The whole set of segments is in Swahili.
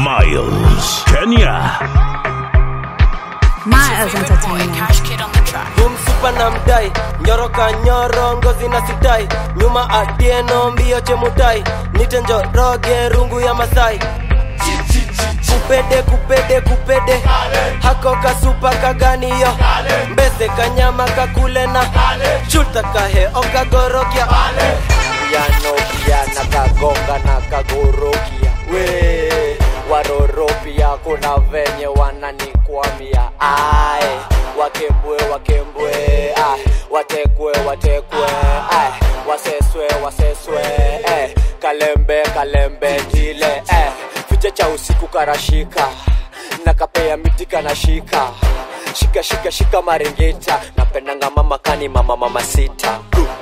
Miles, Kenya. Miles Entertainment. humsupa na mdai nyoroka nyoro ngozi na sitai nyuma atieno mbio chemutai nite njoroge rungu ya masai kupede kupede kupede hako kasupa kaganiyo mbese kanyama kakule na chulta kahe okagorokia piano na kagonga na kagorokia we waroropia kuna venye wananikwamia ai wakembwe wakembwe ai watekwe watekwe ai waseswe waseswe eh, kalembe kalembe tile eh, fiche cha usiku karashika na kapea miti kanashika shika shika shika maringita napendanga mama kani mama mama sita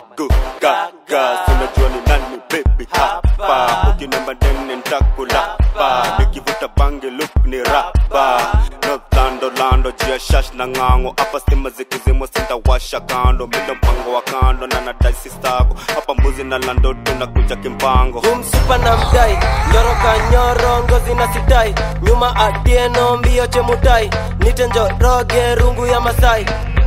gaga unajua ni nani baby hapa ukinemba dene ntakulapa nikivuta bange look ni rapa northlando lando jia shash na ng'ango hapa stima zikizimwa sintawasha kando mindo mpango wa kando na nadai sistako hapa mbuzi na lando tunakuja kimpango humsupa na mdai nyoroka nyoro ngozi na sitai nyuma atieno mbio chemutai nite njoroge rungu ya masai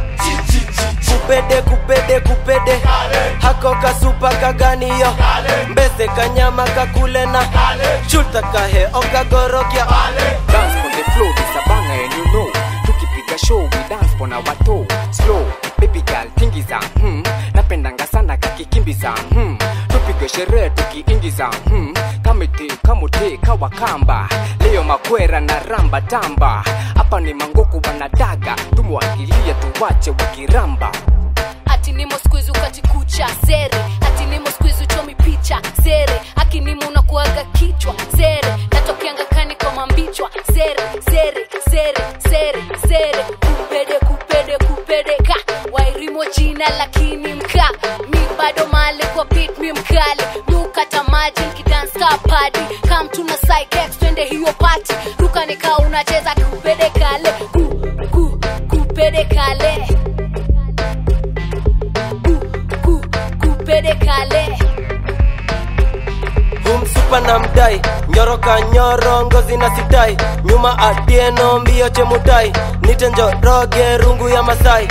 kupede kupede kupede hako kasupa kaganiyo mbese kanyama kakule na chulta kahe okagorokia dance on the floor this a banger and you know tukipiga show we dance pona wato slow baby girl tingiza hmm. napendanga sana kakikimbiza hmm. tupige sherehe tukiingiza hmm. kamite kamute kawakamba leo makwera na ramba tamba hapa ni mangoku wanadaga tumwagilia tuwache wakiramba ati nimo skuizi ukatikucha zere ati nimo skuizi uchomi picha zere akinimo unakuaga kichwa zere natokeanga kani kwa mambichwa zere zere zere zere zere kupede kupede kupede ka wairimo jina lakini mka mi bado male kwa pit mi mkale miukata maji nkidanska padi kam tuna psychex twende hiyo pati ruka nikaa unacheza kupede kale ku, ku, kupede kale ku, kupede kale humsupa na mdai nyoroka nyoro ngozi na sitai nyuma atieno mbio chemutai nite njoroge rungu ya masai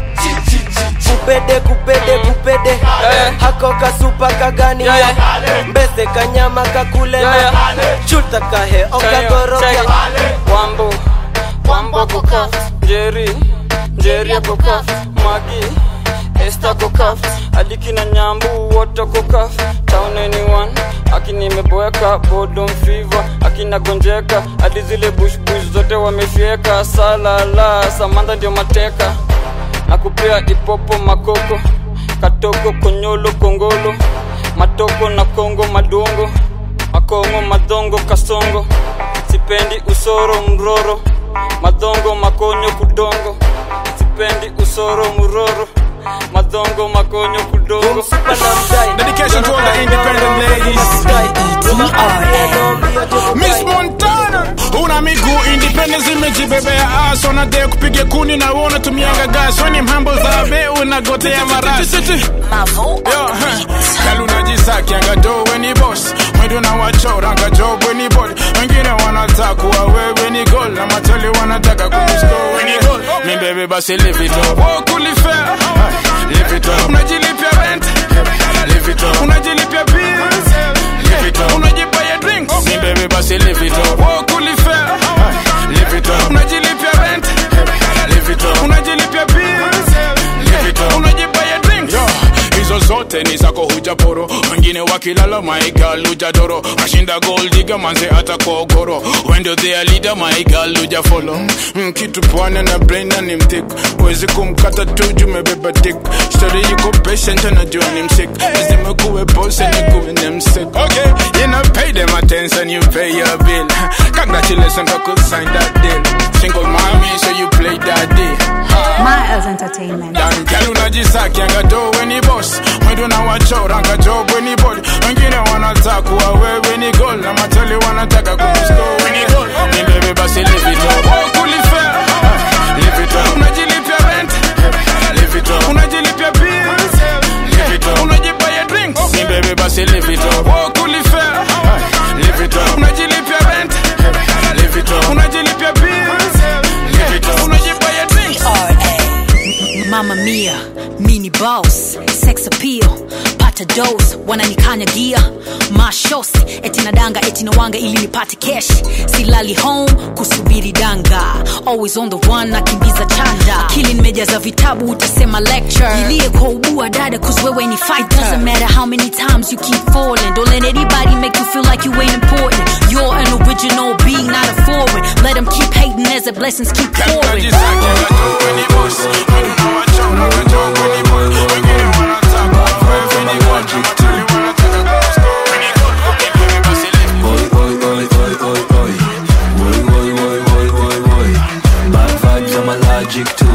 kupede kupede kupede hako kasupa kaganiyo mbese kanyama kakule na chulta kahe okagorokia wambo wambo kokaf njeri njeri akokaf magi esta kokaf adikina nyambu wote kokaf town anyone akinimeboeka bodom fever akinagonjeka hadi zile bushbush zote wamefyeka salala samantha ndio mateka na kupea ipopo makoko katoko konyolo kongolo matoko na kongo madongo makongo madongo kasongo sipendi usoro mroro madongo makonyo kudongo sipendi usoro mroro madongo makonyo kudongo Dedication to all the independent ladies. Miss Montana, una miguu independence imejibebea ass, wanadai kupiga kuni na wewe unatumianga gas, wewe ni mhambo za be unagotea marasi. Yo, huh. Kalu unajisakianga do we ni boss, mwendo na wachora job we ni body, wengine wanataka kuwa wewe ni goal na matoli wanataka kukusko we ni goal. Mi baby basi live it up, walk fair, live it up, unajilipia rent, live it up, unajilipia bills, live it up, unajibaya drinks, mi baby basi live it up, walk fair, live it up, unajilipia rent, live it up, unajilipia bills, live it up, unajibaya drinks, yo hizo zote ni zako hujaporo wengine wakilala maigal hujadoro ashinda goldiga manze hata kogoro wendo thea leader maigal hujafolo mm, kitu pwane na brain na ni mtik wezi kumkata tu jumebeba dik story yuko patient anajua ni msik lazima kuwe pose ni kuwe ni msik okay you know pay them attention you pay your bill congratulations I could sign that deal single mommy so you play that deal Miles Entertainment. Dan girl unajisakianga do we ni boss mwendo na wachoranga job we ni body wengine wanataka kuwa wewe ni goal na matali wanataka kukusko we ni goal ni baby basi live it up oh kulifea live it up unajilipia rent live it up unajilipia bills live it up unajibaya drinks ni baby basi live it up oh kulifea live it up unajilipia rent napata dos wananikanyagia mashosi eti nadanga eti nawanga ili nipate kesh silali home kusubiri danga always on the one nakimbiza chanda akili nimejaza vitabu utasema lecture ilie kwa ubua dada cause wewe ni fighter doesn't matter how many times you keep falling don't let anybody make you feel like you ain't important you're an original being not a foreign let them keep hating as the blessings keep pouring Bad vibes, I'm allergic to.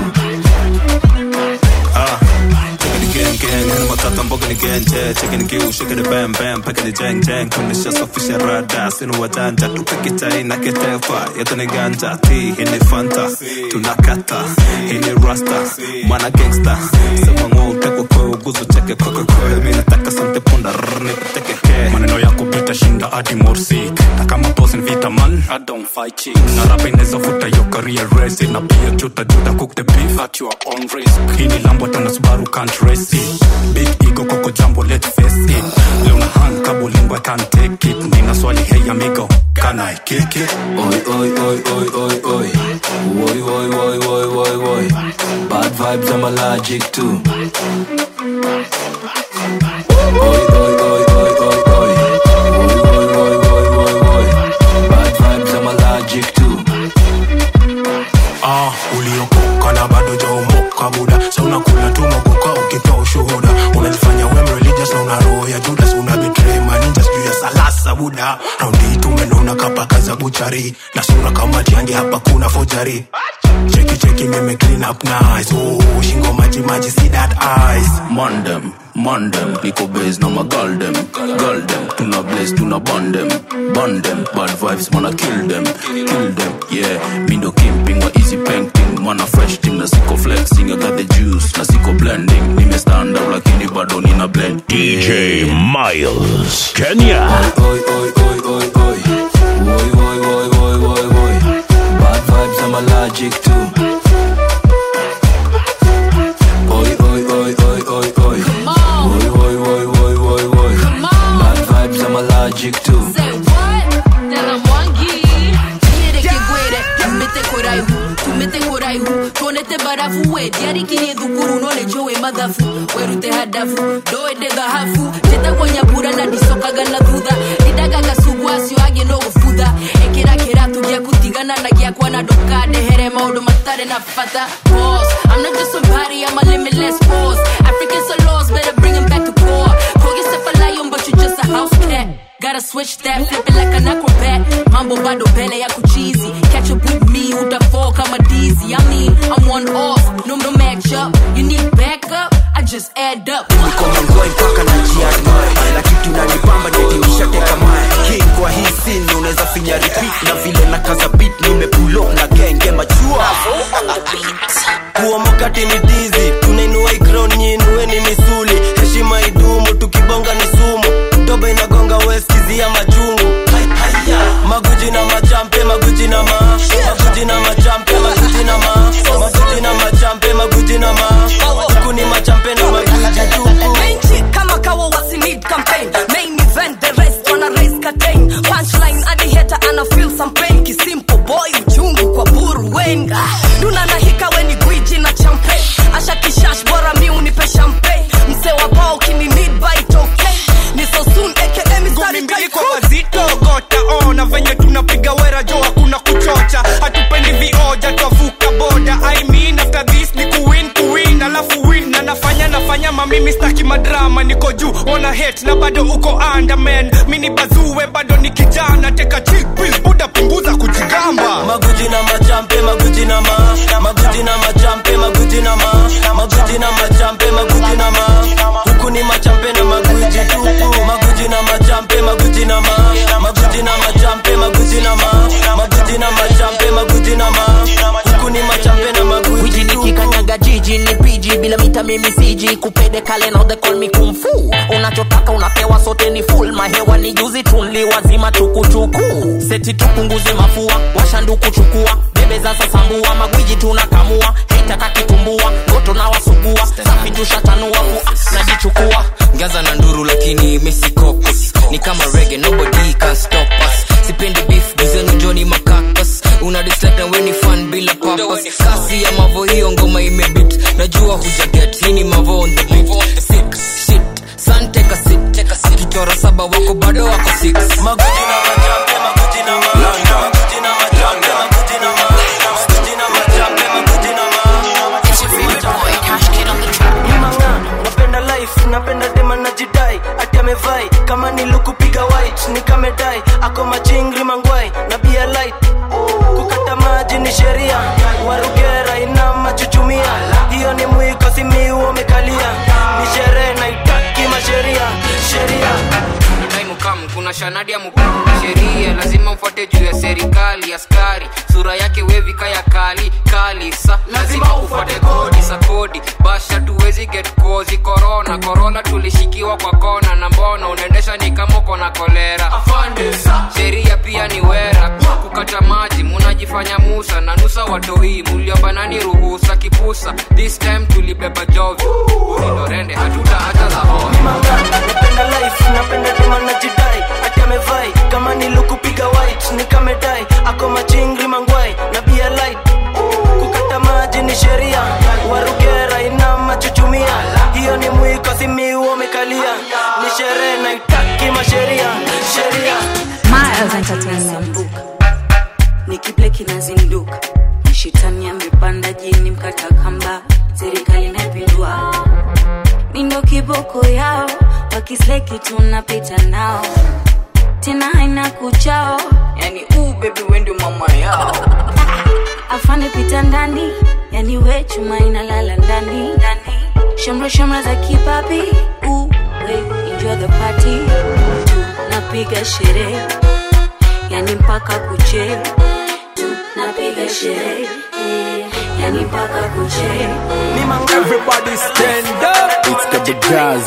matata mboga ni genje cheki ni kiu shike ni bam bam peke ni jeng jeng kunisha safisha rada sinu wajanja tupeke chai na ketefa yetu ni ganja ti hii ni fanta tunakata hii ni rasta mana gangsta sema ngo utekwe kwe uguzu cheke kwe kwe kwe mi nataka sante punda rrr ni kuteke ke maneno yako bita shinda adi morsik na kama boss ni vita man I don't fight chicks na rapa inaweza futa yo career race na pia chuta juta cook the beef at your own risk hii ni lambo tena Subaru can't race it big ego koko jambo let face it leo na hang kabulingo I can't take it nina swali hey amigo can I kick it Oi, oi, oi, oi, oi, oi. Oi, oi, oi, oi, oi, oi. Bad vibes, I'm allergic to. Oi, oi, oi, oi, oi, oi. Oi, oi, oi, oi, oi, oi. Bad vibes, I'm allergic to. ah, uliokoka na bado jaomoka buda sa unakula tu makoka ukitoa ushuhuda unajifanya wem religious na una roho ya judas una betray maninja sijuu ya salasa buda raundi tumenona kapaka za buchari na sura kama tiangi hapa kuna fojari cheki cheki mime clean up nice oh, shingo maji maji see that eyes Mandem, mandem, niko base na magal dem Gal dem, tuna blaze, tuna bond dem Bond dem, bad vibes, mana kill them Kill them, yeah Mindo kimping, wa easy painting Mana fresh thing, na siko flexing I got the juice, na siko blending Nime stand up lakini bado nina blend DJ Miles, Kenya. Oi, oi, oi, oi, oi Oi, oi, oi, oi, oi, oi Bad vibes, I'm allergic to Oi, oi, oi, oi, oi, oi Oi, oi, oi, oi, oi, oi Bad vibes, I'm allergic to Say what? Tell 'em Wangi. Quiere que güere, tumete koraihu, tumete koraihu, tonete barafu we, diari kini dhukuru nole jowe madhafu, werute hadafu, doede dhahafu, teta kwa nyabura na disokaga na thutha, didaga gasugu acio age no gufutha, ekira kiratu gia kutigana na gia kwa na doka, dehere maundu matare na fata, boss, I'm not just somebody, I'm a limitless boss, Africans are lost, better bring 'em back to core, call yourself a lion but you just a house cat, Gotta switch that, flip it like an acrobat. Mambo bado mbele ya kuchizi. Catch up with me, utafall kama dizzy. I mean, I'm one off, no no match up. You need backup, I just add up. niko mangoi mpaka na jiadmai na kitu nanipamba netinishateka mae king kwa hii sin unaweza finya repeat na vile na kaza beat nimepulo na genge machua kuomokati ni dizi tunainua ikron nyinue ni misuli heshima idumu tukibonga ni sumu doba inagonga weskizia majungu maguji na machampe maguji na ma maguji na machampe maguji na ma maguji na machampe maguji na ma huku ni machampe na maguji tupu Benchi kama kawa wasi need campaign main event the rest wanna raise curtain punchline hadi hater ana feel some pain kisimple boy uchungu kwa buru wenga duna na hika weni gwiji na champagne asha kishash bora mi unipe champagne mse wa bao kini need by token ni so soon aka mistari mbili kwa wazito gota ona venye tunapiga wera jo hakuna kuchocha hatupendi vioja twavuka boda I mean after this ni kuwin kuwin alafu win na nafanya nafanya mamimi staki madrama niko juu ona hate na bado uko underman mini bazuwe bado ni kijana teka chill pill buda punguza kujigamba maguji na machampe maguji na ma maguji na machampe maguji na ma maguji na machampe maguji na ma huku ni machampe na maguji tupu maguji na machampe maguji na ma maguji na machampe maguji na ma maguji na machampe maguji na ma huku ni machampe na maguji wiji nikikanyaga jiji ni piji bila mita mimi siji kupede kale now they call me kung fu unachotaka unapewa sote ni full mahewa ni juzi tunli wazima tukuchuku seti tupunguze mafua washanduku chukua bebe za sasambua magwiji tunakamua heitaka kitumbua ndoto na wasugua safi tushatanua fu najichukua ngaza na nduru lakini mesikopus ni kama rege nobody can stop us sipendi beef gizenu joni makakas una dislike na weni fan bila purpose kasi ya mavo hiyo ngoma imebit najua hujaget hii ni mavo on the beat sick shit san take a sit akichora saba wako bado wako six maguji na majambe maguji na ma maguji na majambe maguji na ma maguji na majambe maguji na ma It's your favorite boy, Cash Kid on the track. Manga, napenda life napenda dema najidai ati amevai kama nilukupiga white nikamedai ako machingri mangwai na bia light kukata maji ni sheria warugera ina machuchumia hiyo ni mwiko simiu umekalia ni sherehe naitaki masheria sheria time come kuna shanadi ya mukuu sheria lazima mfuate juu ya serikali askari sura yake wevika ya kali kali sa lazima ufuate kodi sa kodi basha tuwezi get kozi korona korona tulishikiwa kwa kona na mbona unaendesha ni kama uko na kolera sheria pia ni wera kukata maji munajifanya musa na nusa watoi muliobanani ruhusa kipusa this time tulibeba jovi ulindorende hatuta hata la napenda life napenda dema najidai ati amevai kama nilukupiga white nikamedai ako machingri mangwai na bia light kukata maji ni sheria warugera ina machuchumia hiyo ni mwiko simiu umekalia ni sherehe naitaki masheria sheria Miles Entertainment. nikibleki na zinduka shitani amepanda jini mkata kamba serikali inapindua mindo kiboko yao wakisleki tunapita nao tena haina kuchao yani uu bebi wendi mama yao afande pita ndani yani we chuma inalala ndani shamra shamra za kipapi uu we enjoy the party napiga sherehe yani mpaka kuche napiga sherehe yani mpaka kuche Everybody stand up. It's the big jazz.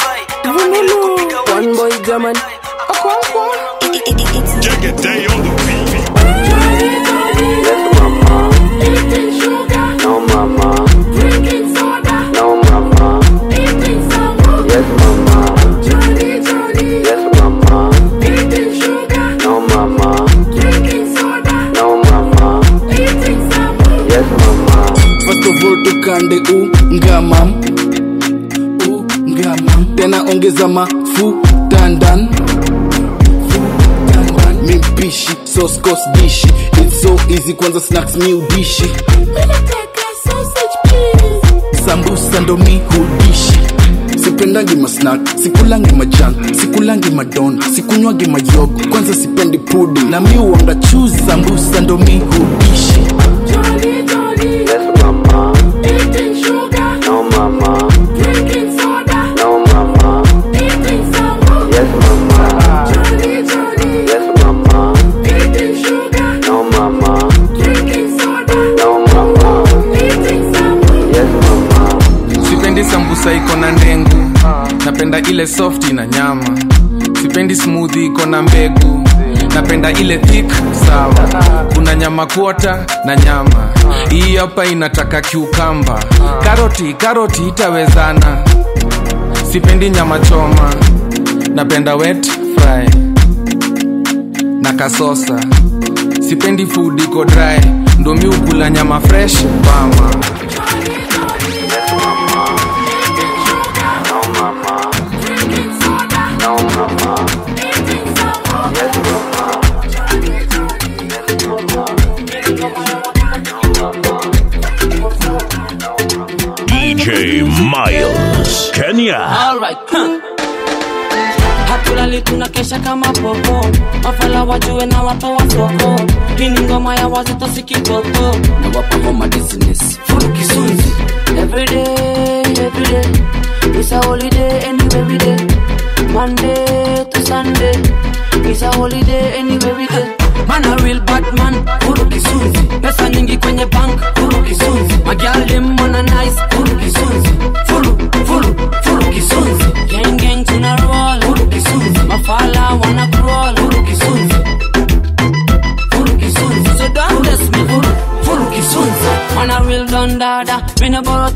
One boy German. Take a day on the beat. No mama. Drinking soda. No mama. Eating soda. Yes mama. Johnny Johnny. Yes mama. Eating sugar. No mama. Drinking soda. No mama. Eating soda. Yes mama. First of all tukande ungamam ungamam tena ongeza mafuta ndani mimpishi soskos dishi its so easy kwanza snacks mi udishi sambusa ndo mi hudishi sipendangi masnak sikulangi majan sikulangi madon sikunywangi mayogo kwanza sipendi pudi na mi uanga chuzi sambusa ndo mi hudishi Johnny Johnny. Yes mama. Eating sugar. No mama. Drinking soda. No mama. Eating soda. Yes mama. Johnny Johnny. Yes mama. Eating sugar. No mama. Drinking soda. No mama. Eating soda. Yes mama. sipendi sambusa iko na ndengu napenda ile soft na nyama sipendi smoothie iko na mbegu napenda ile thick sawa kuna nyama kuota na nyama hii hapa inataka kiukamba karoti karoti itawezana sipendi nyama choma napenda wet fry na kasosa sipendi food iko dry ndo mi ukula nyama fresh mama No mama. Yes mama. DJ Miles, Kenya. Alright, huh. hatulali tunakesha kama popo mafala wajue na watoa soko hii ni ngoma ya wazito sikitoto na wapa homa business furu kisunzi everyday everyday it's a holiday anyway we day monday to sunday it's a holiday anyway we day man a real bad man furu kisunzi pesa nyingi kwenye bank furu kisunzi magial dem wanna nice furu kisunzi furu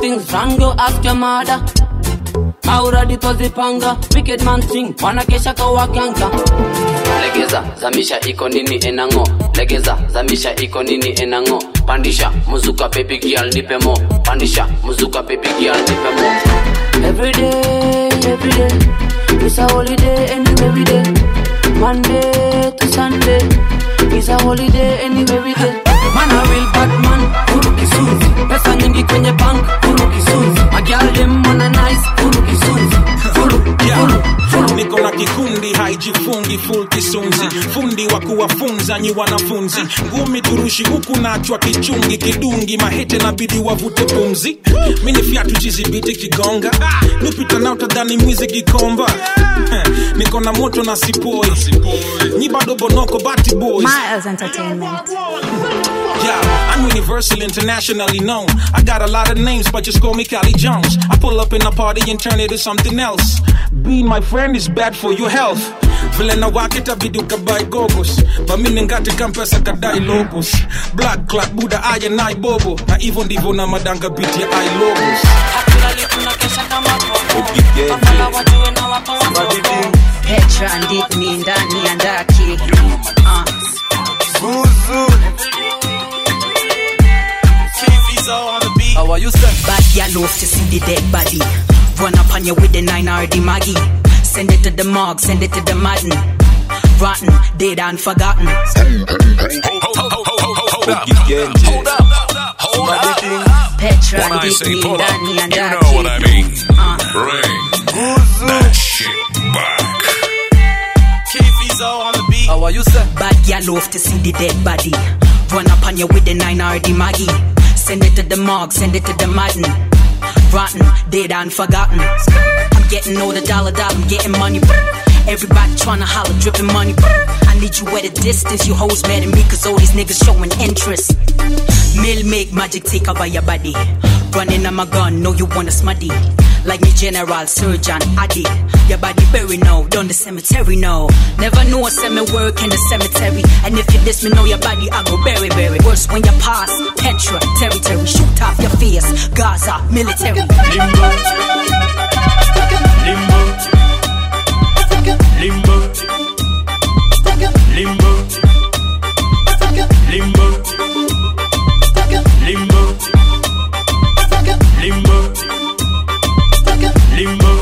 things wrong, go ask your mother. Mauradi twazipanga, wicked man thing, wanakesha kwa waganga. legeza zamisha iko nini enango legeza zamisha iko nini enango pandisha muzuka baby girl nipe mo pandisha muzuka baby girl nipe mo Every day, every day, it's a holiday anywhere we day. Monday to Sunday, it's a holiday anywhere we day. Man a real bad man, kuru kisunzi. Pesa nyingi kwenye bank, kuru kisunzi. Magyal dem wanna nice, kuru kisunzi. Kuru, Yeah. niko na kikundi haijifungi full kisunzi fundi wa kuwafunza nyi wanafunzi ngumi turushi huku nachwa kichungi kidungi mahete nabidi wavute pumzi mini fyatu jizibiti kigonga nipita na utadhani mwizi kikomba niko na moto na sipoi nyi bado bonoko bati boys Miles Entertainment. Yeah, I'm universal, internationally known. I got a lot of names, but just call me Cali Jones. I pull up in a party and turn it to something else. Being my friend is bad for your health. vile na wakita viduka by gogos vamine ngati kampesa kadai logos black clock buda aya nai bobo na hivyo ndivyo na madanga biti ya i logos Petra ndini ndani ya ndaki. Uh. How are you, sir? Bad gal love to see the dead body. Run up on you with the nine or the Maggie. Send it to the morgue, send it to the madden. Rotten, dead and forgotten. Hold up. Hold up. Petra When I say ndini pull up, ndani ya you know ndaki. what I mean. Bring that shit back. How are you, sir? Bad gal love to see the dead body. Run up on you with the nine or the Maggie. Send it to the morgue, send it to the madden. Rotten, dead and forgotten. I'm getting all the dollar dollar, I'm getting money. Everybody tryna holler, dripping money. I need you at a distance, you hoes mad at me, cause all these niggas showing interest. Mill make magic take over your body. Running on my gun, know you wanna smuddy. Like me, General Surgeon Addy. Your body bury now, down the cemetery now. Never know a semi work in the cemetery. And if you diss me, know your body, I go bury, bury. Worse when you pass Petra territory. Shoot off your face, Gaza military. Limbo. Limbo. Limbo. Limbo. Limbo. Limbo. Limbo.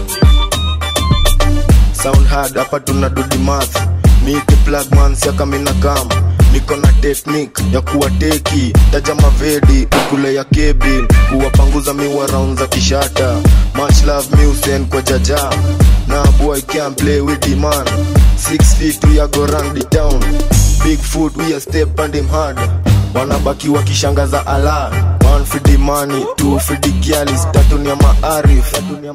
sound hard hapa tuna dudi math miki plug man siaka mina kam niko na technique ya kuwa teki taja mavedi ukule ya kebin kuwapanguza miwa round za kishata much love musen kwa jaja na boy can play with the man six feet we are go run the town big foot we are step and him hard wanabaki wakishangaza ala one for the money two for the gyalis tatu ni ya maarif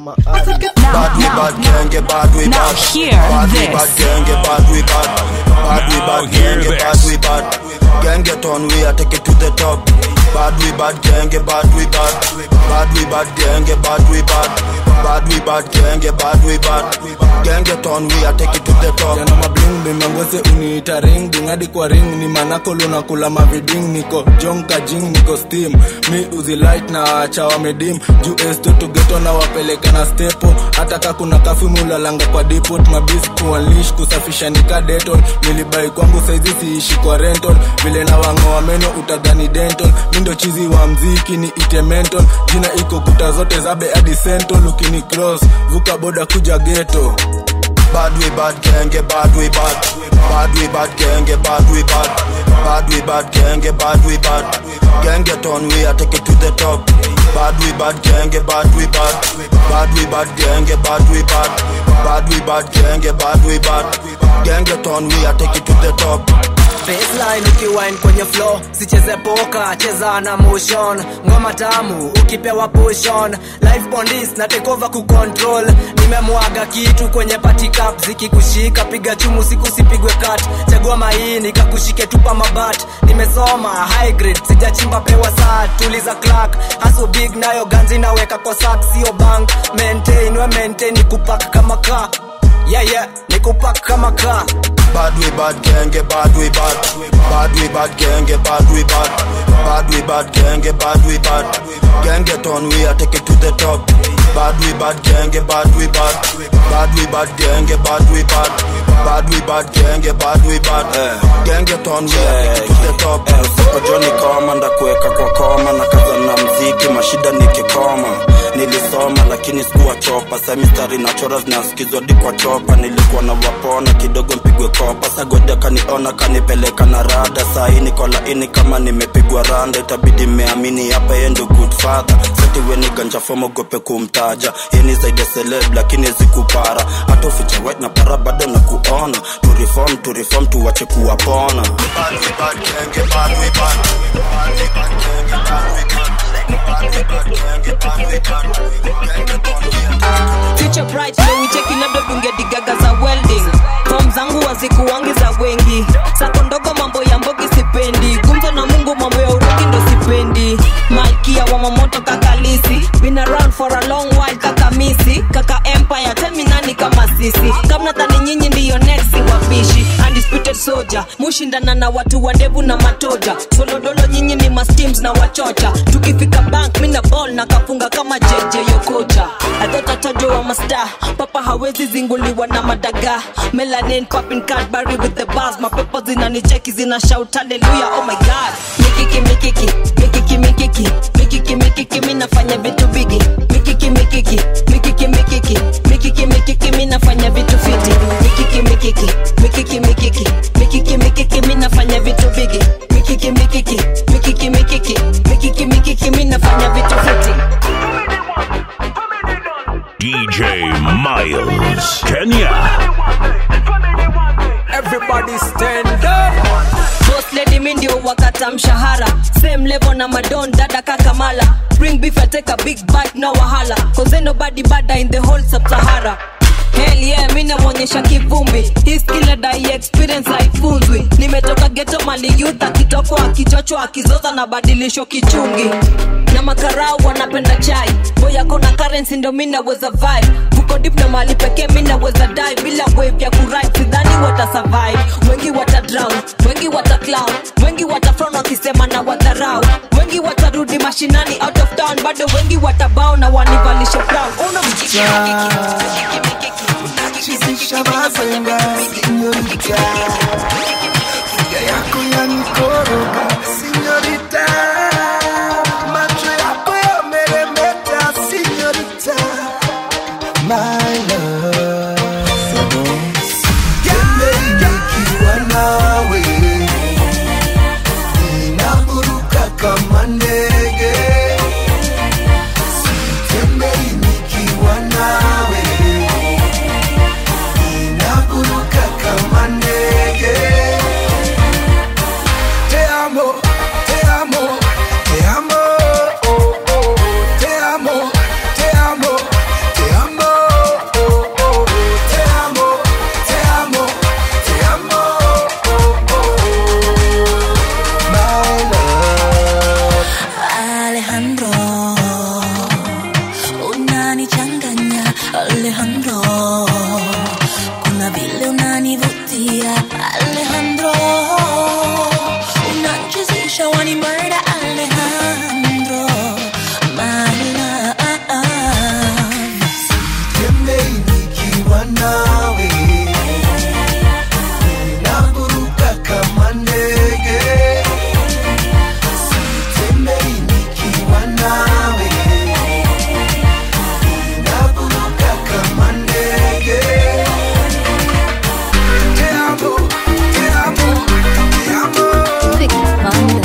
bad we bad genge bad we bad bad we bad genge bad we bad bad we bad genge bad we bad gang get on we are take it to the top bad we bad genge bad we bad bad we bad genge bad we bad bad we bad genge bad we bad gang get on we are take it to the top yana mabling bimangwese uniita ring dingadi kwa ring ni manakolo na kula maviding niko jonka jing niko steam mi uzi light na acha wamedim juu esto tugeto na wapeleka na stepo hata ka kuna kafi mulalanga kwa depot mabis kuanlish kusafisha nika deton nilibai kwangu saizi siishi kwa rental vile na wangoa meno utadhani dental mindo chizi wa mziki ni ite mental jina iko kuta zote zabe hadi sentol ukini cross vuka boda kuja geto bad we bad genge bad we bad bad we bad genge bad we bad bad we bad genge bad we bad gang get on we are take it to the top bad we bad genge bad we bad bad we bad genge bad we bad bad we bad genge bad we bad gang get on we are take it to the top baseline ukiwine kwenye flow sicheze poka cheza na motion ngoma tamu ukipewa pushon life bondis na take over kucontrol nimemwaga kitu kwenye party cup zikikushika piga chumu siku sipigwe cut chagua maini kakushike tupa mabat nimesoma high grade sijachimba pewa saa tuliza clark haso big nayo ganzi naweka kwa sak sio bank maintain we maintain kupak kama ka yeah yeah nikupak kama ka bad we bad bad genge bad we bad bad we bad genge bad we bad bad we bad genge bad we bad genge ton we are take it to the top bad we bad genge bad we bad bad we bad genge bad we bad bad we bad genge bad we bad genge ton we are take it to the top Siko Johnny koma ndakuweka kwa koma na kaza na mziki mashida nikikoma nilisoma lakini sikuwa chopa sa mistari na chora zinasikizwa di kwa chopa nilikuwa na wapona kidogo mpigwe kopa sagodi akaniona kanipeleka na rada sahii niko laini kama nimepigwa randa itabidi meamini hapa yeye ndo good father setiweni ganja fomogope kumtaja yeni zaidi ya celeb lakini zikupara hata uficha white na para bado na kuona tu reform tu reform tuwache kuwapona bad we bad genge bad we bad bad we bad genge bad we bad bad we bad genge bad we bad genge ton we are future bright leo ucheki labda dunge digaga za welding fom zangu wazikuwangi za wengi sako ndogo mambo ya mbogi sipendi gumzo na mungu mambo ya urogi ndo sipendi malkia wa mamoto kakalisi been around for a long while kaka misi kaka empire tell me nani kama sisi kama nadhani nyinyi ndiyo next wapishi undisputed soldier mushindana na watu wa ndevu na matoja solodolo nyinyi ni masteams na wachocha tukifika bank mina ball na kafunga kama jeje yokocha adhotatajo wa masta papa hawezi zinguliwa na madaga melanin popping cadbury with the bars mapepo zinanicheki zina shout hallelujah oh my god mikiki mikiki mikiki mikiki mikiki mikiki mi nafanya vitu bigi mikiki mikiki mikiki mikiki mikiki mikiki mi nafanya vitu fiti mikiki mikiki mikiki mikiki mikiki mikiki mi nafanya vitu bigi mikiki mikiki mikiki mikiki mikiki mikiki mi nafanya vitu fiti DJ Miles, Kenya. Everybody stand up. boss lady mi ndio wakata mshahara same level na madon dada kakamala bring beef I take a big bite no wahala cause ain't nobody bada in the whole sub-sahara Hell yeah, mi namwonyesha kivumbi hii skill dai experience haifunzwi nimetoka geto mali youth akitokwa akichochwa akizoza na badilisho kichungi na makarau wanapenda chai boyako na currency ndo mi naweza vibe vuko dip na mali pekee mi naweza die bila wave ya kurit sidhani wata survive wengi wata drown wengi wata clown wengi watafron wakisema na wadharau wengi watarudi mashinani out of town bado wengi watabao na wanivalishe brown una Chizisha mazenga Sinyorita Figa yako yanikoroga Sinyorita Macho yako yameremeta Sinyorita My love Tembei nikiwa nawe Ninaburuka kama ndege Sitembei nikiwa nawe Ninaburuka kama ndege Te amo, te amo, te amo oh, oh, Te amo, te amo, te amo oh, oh, Te amo, te amo, te amo oh, oh, My love Alejandro, unanichanganya Alejandro, kuna vile unanivutia Alejandro, unanchezesha wani murder Alejandro, my love. Tembei nikiwa nawe Ninaburuka kama ndege Sitembei nikiwa nawe Ninaburuka kama ndege Te amo, te amo, te amo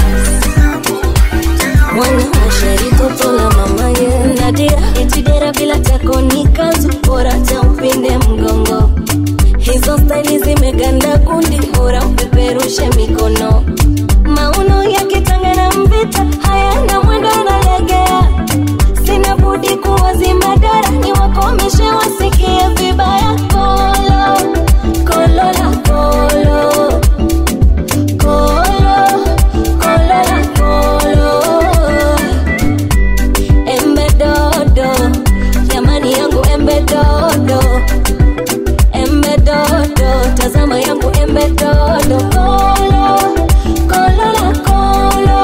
mwana mashari toto la mama ye nadia itidera bila tako ni kazu bora cha upinde mgongo hizo staili zimeganda kundi bora upeperushe mikono dodo kolo kolo la kolo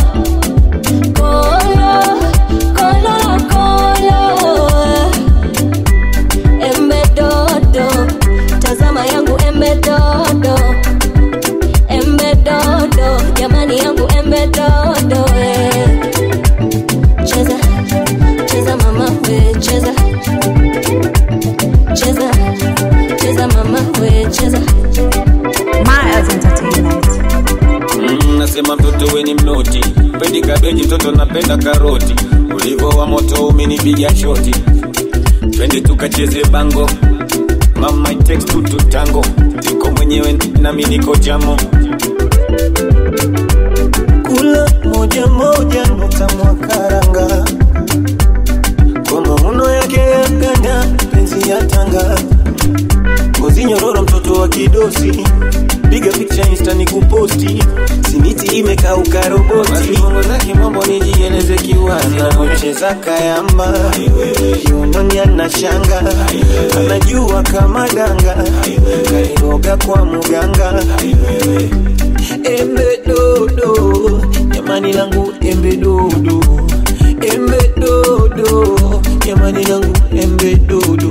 kolo kolo la kolo embe dodo tazama yangu embe dodo embe dodo jamani yangu embe dodo eh. cheza cheza mama we cheza cheza cheza mama we cheza Miles Entertainment. Mm, nasema mtoto weni mnoti pendi kabeji mtoto napenda karoti ulivo wa moto umenipiga shoti twende tukacheze bango mama it takes two to tango tuko mwenyewe nami niko jamo kula moja moja nukta mwakaranga kwa mauno yake ya ganda penzi ya tanga ngozi nyororo mtoto wa kidosi piga picha insta ni kuposti simiti imekauka roboti bongo za kimombo nijieleze kiwazi anacheza kayamba kiunoni ana shanga anajua kama danga kairoga kwa muganga embe dodo jamani langu embe dodo embe dodo jamani langu embe dodo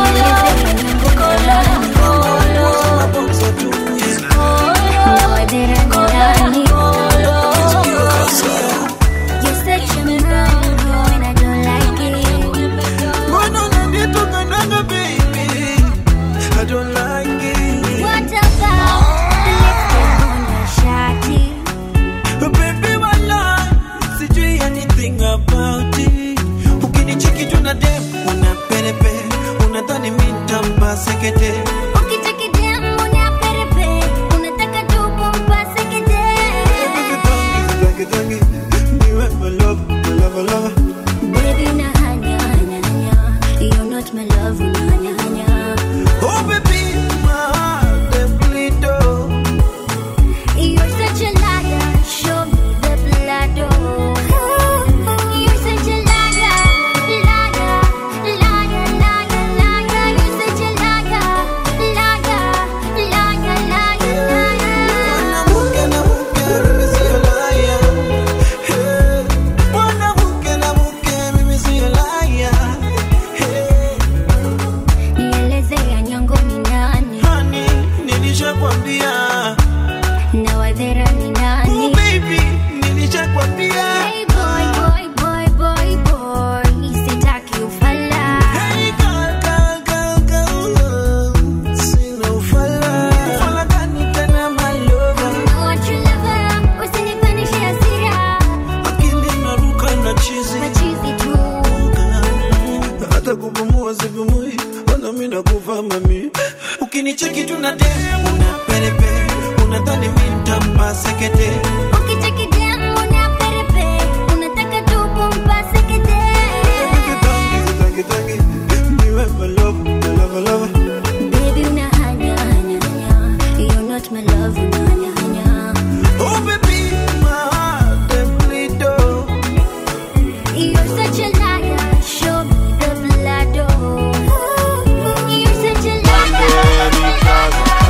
I don't like it. What about the lipstick on your shawty? Baby, walai, sijui anything about it. Ukinicheki tu na dem, una perepe, unadhani mi nitampa sekete. Ukitaka dem unaperepe, unataka tu kumpase kete. Tangi, tangi, niwe my love, my love, my love. Baby, unahanya, hanya, hanya. You're not my love, unahanya, hanya. Oh, baby, my heart, dem bleed, oh. You're such a liar, show me the blood, oh. You're such a liar, liar, liar, liar, liar. You're such a liar, liar, liar, liar, liar. Mimi sio liar. Hey, mwanamke na mke, mimi sio liar. Hey, Nieleze ya nyongo ni nani honey, nilishakwambia. na wadhera ni nani? Oh, baby, nilishakwambia. Hey boy, boy, boy, boy, boy, sitaki ufala. Hey, girl, girl, girl, girl, sina ufala. Ufala gani tena, my lover? What you lover, usinipandishe hasira. Akili inaruka na chizi. Machizi tu. hata kupumua sipumui, ona mimi nakufa mami. Ukinicheki tu na dem, una perepe, unadhani mimi nitampa sekete. Ukitaki dem unaperepe, unataka tu kumpase kete. Tangi, tangi, niwe my love, my love, my love. Baby, unahanya, hanya, hanya. You're not my love, unahanya, hanya. Oh baby, my heart dem bleed, oh. You're such a liar, show me the blood, oh. You're such a liar.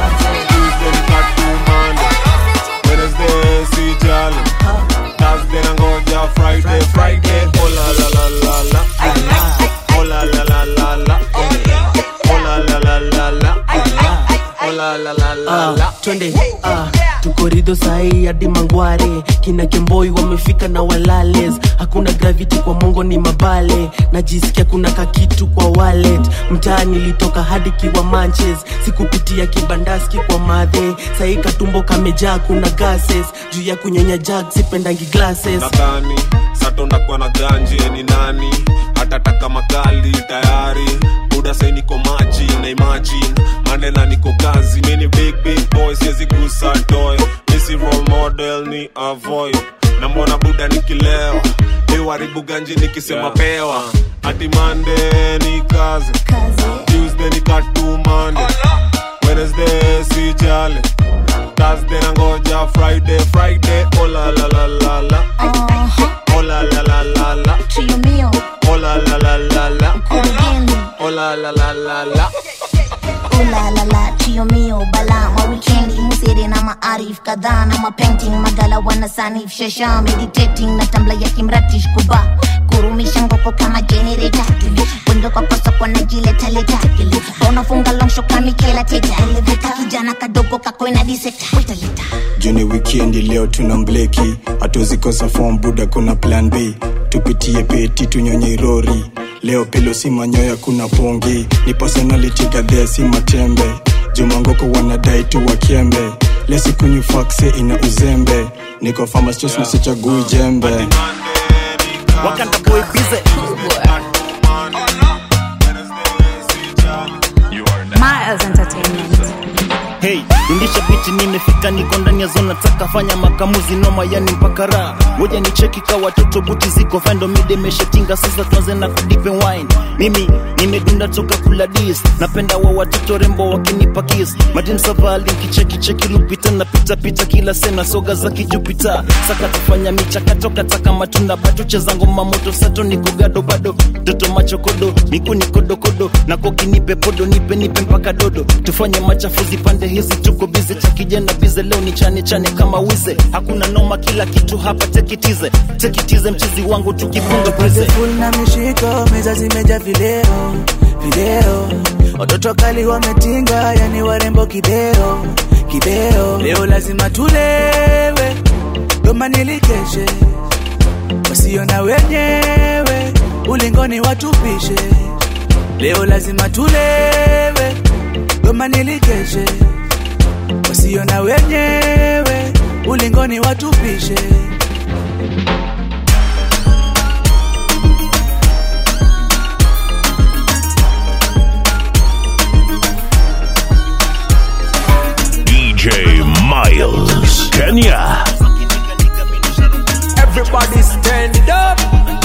Wednesday si jali Thursday nangoja Friday Friday oh la la la la la oh la la la la la oh la la la la la oh la la la la la Ah, twende ah, tuko ridho sahii hadi mangware kina kemboi wamefika na walales hakuna gravity kwa mongo ni mabale najisikia kuna kakitu kwa wallet mtaa nilitoka hadi kiwa manches sikupitia kibandaski kwa madhe sahii katumbo kamejaa kuna gases juu ya kunyonya jag sipendangi glasses nadhani satondakuwa na ganje ni nani hatataka makali tayari buda sai niko maji na imagine mandela niko kazi mini big big boy siwezi gusa toy misi role model ni avoid na mbona buda nikilewa iwaribu ganji nikisema pewa ati mande ni kazi tuesday ni katumande wednesday si jale thursday nangoja friday friday oh la la la la la oh la la la la la oh la la la la la oh la la la la la ulalala chio mio bala mawikendi musere na maarif kadhaa na mapainting magala wanasanif shasha meditating na tambla ya kimratish kuba kurumisha ngoko kama generator bundu kwa kosa kwa najiletaleta unafunga longsho kamikela teta kijana kadogo kakwena diseta juni wikendi leo tuna mbleki hatuzikosa fom buda kuna plan b tupitie peti tunyonye rori leo pelo si manyoya kuna pongi ni personality gadhea si matembe jumangoko wanadai tu wakembe lesikunywi fakse ina uzembe niko famastos nasichagui jembe wakanda boy bize Miles Entertainment. hey rundisha biti nimefika niko ndani ya zona taka fanya makamuzi noma yani mpaka raha moja ni cheki ka watoto buti ziko fando mide meshatinga sasa tuanze na kudipe wine mimi nimedunda toka kula dis napenda wa watoto rembo wakinipa kiss madin savali kicheki cheki lupita na pita pita kila sena soga za kijupita saka tufanya michakato kataka matunda bado cheza ngoma moto sato niko gado bado toto machokodo miku ni kodokodo na koki nipe podo nipe nipe mpaka dodo tufanye machafuzi pande hizi tuko bize cha kijana bize leo ni chane chane kama wize hakuna noma kila kitu hapa tekitize tekitize mchizi wangu tukifunga prize full na mishiko meza zimeja vileo vileo watoto kali wametinga yani warembo kibeo kibeo leo lazima tulewe doma nilikeshe wasio na wenyewe ulingoni watupishe leo lazima tulewe doma nilikeshe wasio na wenyewe ulingoni watupishe DJ Miles, Kenya. Everybody stand up.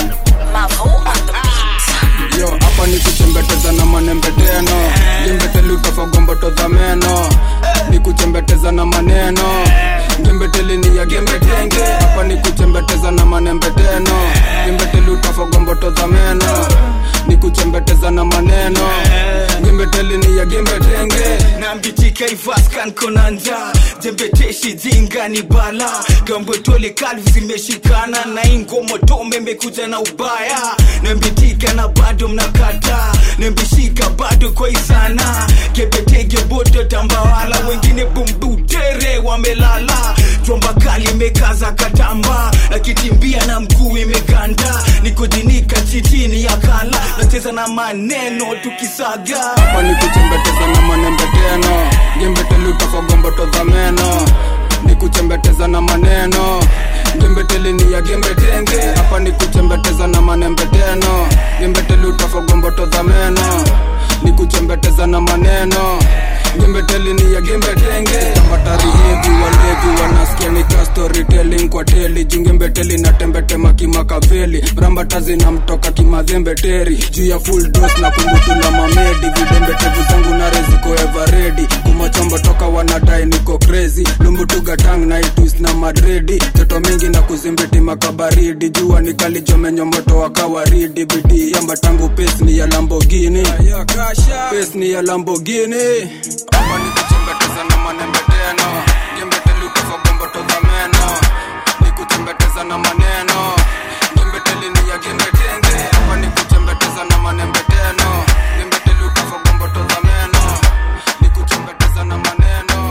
yo hapa ni kuchembeteza na manembeteno ngembeteli utafagomboto za meno ni kuchembeteza na maneno ngembeteli ni ya gembetenge hapa ni kuchembeteza na manembeteno ngembeteli utafagomboto za meno ni kuchembeteza na maneno ngembeteli ni ya gembetenge nambitika ivaskan konanja jembeteshi jinga ni bala gambwetole kalvi zimeshikana na ingomotome mekuja na ubaya nembitika na bado mnakata nembishika bado kwa isana gebetege bodo tambawala wengine bumbutere wamelala jomba kali imekaza katamba nakitimbia na mguu imeganda nikujinika chitini ya kala nacheza na maneno tukisaga hapa ni kuchembeteza na manembeteno ngembeteli utafagomboto za meno ni kuchembeteza na maneno ngembeteli ni ya gembetenge hapa ni kuchembeteza na manembeteno ngembeteli utafagomboto za meno ni kuchembeteza na maneno ngembeteli ni ya gembetenge tambatari hivi walevi wanasikia ni ka storytelling kwa teli jungembeteli na tembetema kimakaveli mrambata zinamtoka kimadhembeteri juu ya full dos na kumbutula mamedi vidembetevu zangu na reziko everedi kumachombo toka wanadai niko crazy lumbutugatang na itus na madredi joto mingi na kuzimbiti makabaridi jua nikalijomenyo moto wa kawaridi bidii yamba tangu pes ni ya lambogini pes ni ya lambogini hapa ni kuchembeteza na manembeteno ngembeteli utafagomboto za meno ni kuchembeteza na maneno ngembeteli ni ya gembetenge hapa ni kuchembeteza na manembeteno ngembeteli utafagomboto za meno ni kuchembeteza na maneno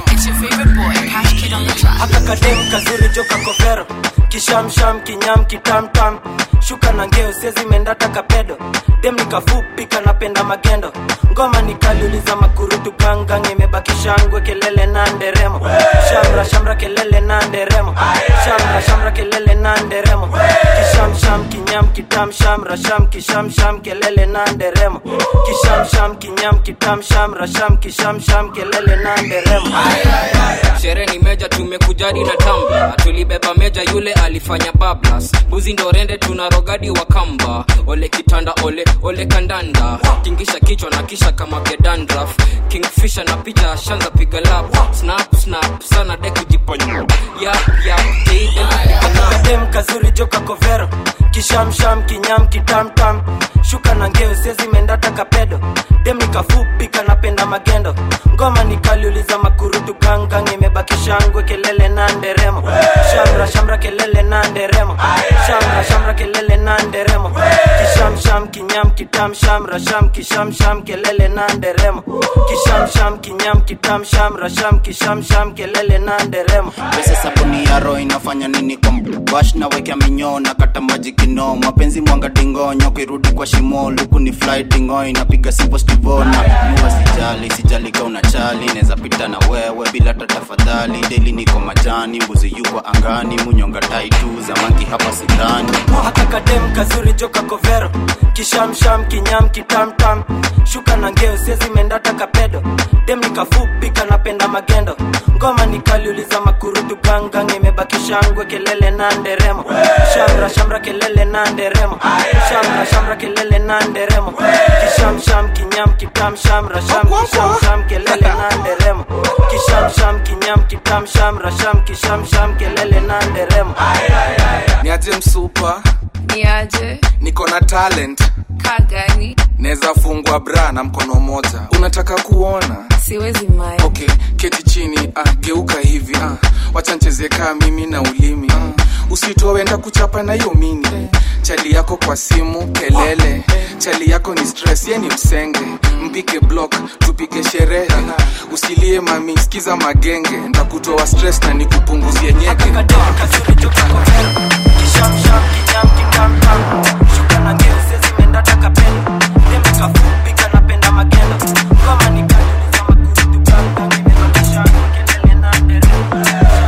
haka kadem kazuri joka kovero kishamsham kinyam kitamtam shuka na ngeo sezi mendata kapedo dem nikafupi kanapenda magendo ngoma nikaliuliza makurutu gangang imebaki shangwe kelele na nderemo shamra shamra kelele na nderemo shamra shamra kelele na nderemo kishamsham kinyam kitam shamra sham kishamsham kelele na nderemo kishamsham kinyam kitam shamra sham kishamsham kelele na nderemo sherehe ni meja tumekujadi na tamba tulibeba meja yule alifanya bablas buzi ndo rende tuna rogadi wa kamba ole kitanda ole ole kandanda tingisha kichwa na kisha kama gedandraf kingfisha na picha shanza piga lap snap snap sana de kujiponya yap yap kadem kazuri joka kovero kishamsham kinyam kitamtam shuka na ngeo sezi mendata kapedo dem nikafupi kanapenda magendo shangwe kelele na nderemo shamra shamra kelele na nderemo shamra shamra kelele na nderemo kisham sham kinyam kitam shamra sham kisham sham kelele na nderemo kisham sham kinyam kitam shamra sham kisham sham kelele na nderemo pesa sabuni ya roho inafanya nini kwa bash na wekea minyoo na kata maji kino mapenzi mwanga dingonyo kirudi kwa shimo luku ni fly dingo inapiga simple stivona mua sijali sijali ka unachali neza pita na wewe bila hata tafadhali deli niko majani mbuzi yuko angani munyonga taitu zamanki hapa sidhani haka kadem kazuri joka kovero kishamsham kinyam kitamtam shuka na ngeo siezi mendata kapedo dem nikafupi kanapenda magendo ngoma nikaliuliza makurutu gangang imebaki shangwe kelele na nderemo shamra shamra kelele na nderemo shamra shamra kelele na nderemo kishamsham kinyam kitam shamra sham kishamsham kelele na nderemo kishamsham kinyam kitam shamra sham kishamsham kelele na nderemo niaje msupa niaje niko na talent kagani naweza fungwa bra na mkono moja unataka kuona siwezi mai okay keti chini ah, geuka hivi ah, wacha ncheze kaa mimi na ulimi ah, usitowenda kuchapa na hiyo mini chali yako kwa simu kelele chali yako ni stress ye ni msenge mpige block tupige sherehe usilie mami skiza magenge ndakutoa stress na nikupunguzie nyege kishamsham kinyam kitamtam shuka na ngeo siezi mendata kapedo dem nikafupi kanapenda magendo ngoma nikaliuliza makurutu gangang imebaki shangwe kelele na nderemo